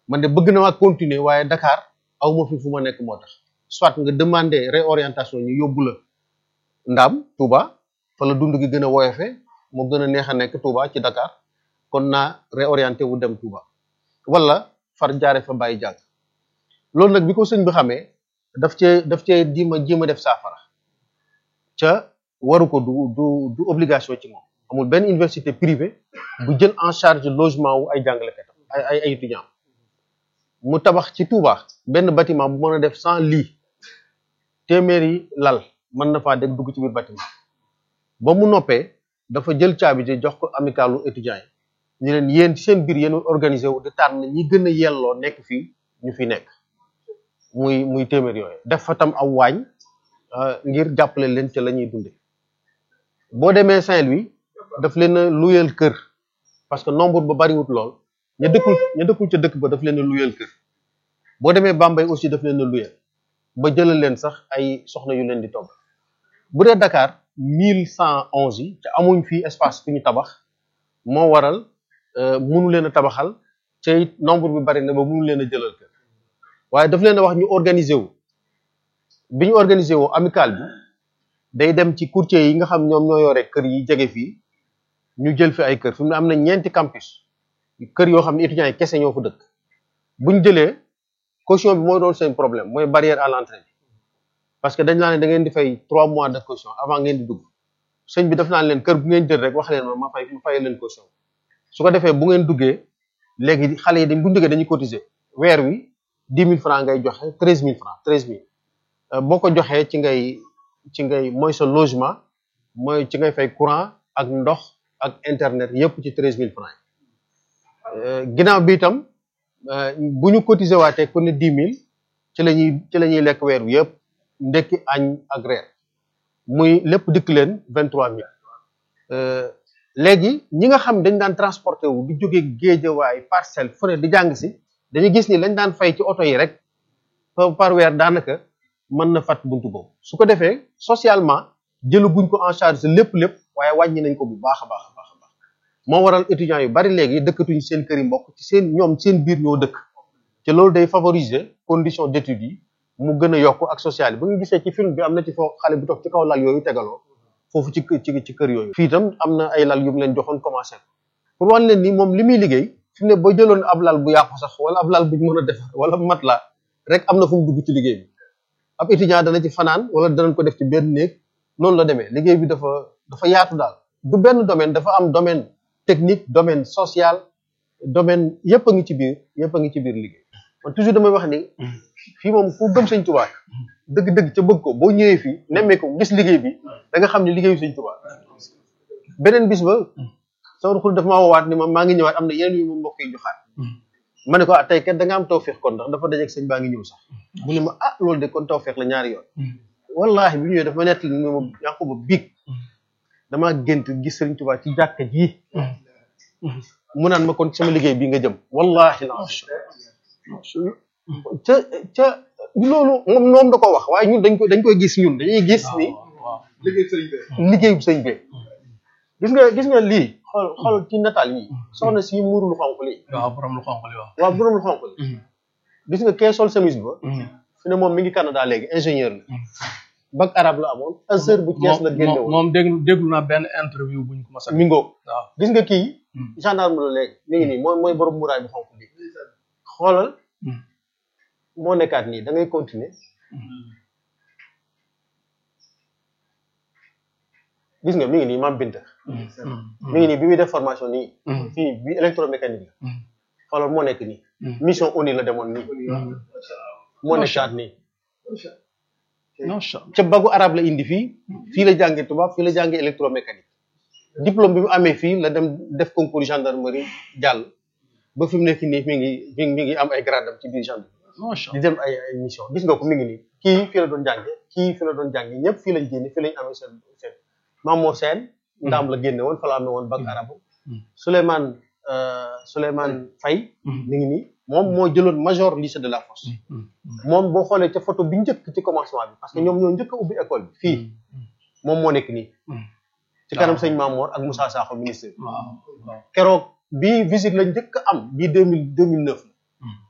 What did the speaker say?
man de bëgg na maa continuer waaye Dakar aw ma fi fu ma nekk moo tax soit nga demander réorientation ñu yóbbu la Ndaam Touba fa la dund gi gën a woyofe moo gën a neex a nekk Touba ci Dakar kon naa réorienté wu dem Touba wala far jaare fa bàyyi jàng loolu nag bi ko sëñ bi xamee daf cee daf cee jéem a jéem a def saafara ca waru ko du du du obligation ci moom amul benn université privée bu jël en charge logement wu ay jàngalekat ay ay ay étudiants mu tabax ci Touba benn bâtiment bu mën a def cent lits téeméeri lal mën na faa dégg dugg ci biir bâtiment ba mu noppee dafa jël caabi ji jox ko amicalu étudiants yi ñu leen yéen ci seen biir yéen organisé wu di tànn ñi gën a yelloo nekk fii ñu fi nekk muy muy téeméer yooyu def fa tam aw waañ ngir jàppale leen ca la ñuy dunde boo demee Saint-Louis daf leen a luyeel kër parce que nombre ba bariwut lool ña dëkkul ña dëkkul ca dëkk ba daf leen a luyeel kër boo demee Bambey aussi daf leen a luyeel ba jëlal leen sax ay soxna yu leen di togg bu dee Dakar mille cent onze yi te amuñ fii espace fi ñu tabax moo waral munu leen a tabaxal te it nombre bi bari na ba munu leen a jëlal kër waaye daf leen a wax ñu organiser wu bi ñu organiser wu amical bi day dem ci courtier yi nga xam ñoom ñoo yore kër yi jege fii ñu jël fi ay kër fi mu ne am na ñeenti campus kër yoo xam ne étudiants yi kese ñoo fa dëkk bu ñu jëlee caution bi mooy doon seen problème mooy barrière à l'entrée bi parce que dañ naa ne da ngeen di fay trois mois de caution avant ngeen di dugg sëñ bi daf naan leen kër bu ngeen jël rek wax leen ma ma fay ma fay leen caution su ko defee bu ngeen duggee léegi xale yi dañ bu ñu duggee dañuy cotiser weer wi dix mille francs ngay joxe treize mille francs treize mille boo ko joxee ci ngay ci ngay mooy sa logement mooy ci ngay fay courant ak ndox ak internet yëpp ci treize mille francs yi ginnaaw bi itam bu ñu cotiser waatee ku ne dix mille ci la ñuy ci la ñuy lekk weer wi yëpp ndekki añ ak reer muy lépp dikk leen vingt trois mille léegi ñi nga xam dañ daan transporté wu di jóge géejawaay parcelle fu ne di jàng si dañu gis ni lañ daan fay ci oto yi rek par weer daanaka mën na fat buntu boobu su ko defee socialement jëlaguñ ko en charge lépp lépp waaye wàññi nañ ko bu baax a baax a baax a baax moo waral étudiants yu bari léegi dëkkatuñ seen kër yi mbokk ci seen ñoom seen biir ñoo dëkk te loolu day favoriser condition d'études yi mu gën a yokk ak social yi ba nga gisee ci film bi am na ci foo xale bu toog ci kaw lal yooyu tegaloo foofu ci ci ci kër yooyu fii itam am na ay lal yu mu leen joxoon commencé pour wan leen ni moom li muy liggéey fi mu ne boo jëloon ab lal bu yàqu sax wala ab lal bu ñu mën a defar wala mat la rek am na fu mu dugg ci liggéey bi ab étudiant dana ci fanaan wala danañ ko def ci benn néeg noonu la demee liggéey bi dafa dafa yaatu daal du benn domaine dafa am domaine technique domaine social domaine yëpp a ngi ci biir yëpp a ngi ci biir liggéey man toujours damay wax ni fii moom ku gëm sëñ Tuubaa dëgg-dëgg ca bëgg ko boo ñëwee fii nemmee ko gis liggéey bi da nga xam ne liggéeyu sëñ Tuubaa beneen bis ba sama xul dafa maa woowaat ni ma maa ngi ñëwaat am na yeneen yu ma mbokk yi joxaat ma ne ko ah tey kat da nga am tawféex kon ndax dafa dajeeg sëñ baa ngi ñëw sax mu ne ma ah loolu de kon tawféex la ñaari yoon wallahi bi ñëwee dafa ma nettali ni ma yàqu ba biig damaa gént gis sëriñ Tuubaa ci jàkka ji mu naan ma kon sama liggéey bii nga jëm wallahi la ca ca loolu moom moom da ko wax waaye ñun dañ koy dañ koy gis ñun dañuy gis ni liggéey sëriñ bi liggéeyu sëñ bi gis nga gis nga lii xool xool ci nataal yi soxna si muuru lu xonq lii waaw borom lu xonq li waaw waaw borom lu xonq li gis nga kee sol chemise ba fi ne moom mi ngi Canada léegi ingénieur la bac arabe la amoon Azhar bu Thiès la génne woon moom déglu déglu naa benn interview buñ ko mas a mi ngoog waaw gis nga kii gendarme la léegi mi ngi nii mooy mooy borom muraay bu xonq bi xoolal moo nekkaat nii da ngay continuer gis nga mi ngi nii maam Binta mi ngi nii bi muy def formation nii fii bi électromécanique la xoolal moo nekk nii mission ONU la demoon nii moo nekkaat nii macha allah ca bagu arabe la indi fii fii la jàngee tubaab fii la jàngee électromécanique diplôme bi mu amee fii la dem def concours gendarmerie jàll ba fi mu nekk nii mi ngi mi ngi mi ngi am ay gradam ci biir gendarmerie macha di dem ay ay mission gis nga ko mi ngi nii kii fii la doon jànge kii fii la doon jànge ñëpp fii lañ génne fii lañ amee seen seen Mamoo Sène ndaam la génne woon fa la amee woon bac arabe Souleymane Souleymane Faye mi ngi nii moom moo jëloon major lycée de la Fosse moom boo xoolee ca photo bi njëkk ci commencement bi parce que ñoom ñoo njëkk a ubbi école bi fii moom moo nekk nii ci kanam sëñ Mamour ak Moussa Sakho ministre waaw waaw keroog bii visite lañ njëkk a am bii deux mille deux mille neuf